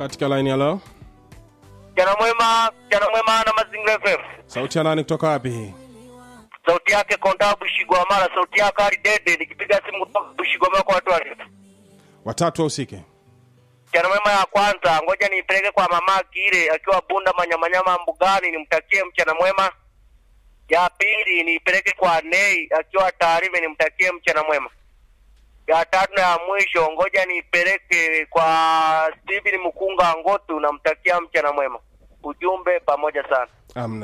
katika line ya leo. Mchana mwema, mchana mwema na Mazingira FM. Sauti ya nani kutoka wapi hii? Sauti yake Konda Bushigwamala, sauti yake Ali Dede, nikipiga simu kutoka Bushigwamala kwa watu wale. Watatu wahusike. Mchana mwema ya kwanza, ngoja niipeleke kwa mama Kile akiwa Bunda Manyamanyama mbugani, nimtakie mchana mwema. Ya pili niipeleke kwa Nei akiwa Tarime, nimtakie mchana mwema. Ya tatu na ya mwisho, ngoja niipeleke kwa Steven Mkunga Ngotu, namtakia mchana mwema. Ujumbe pamoja sana. Amna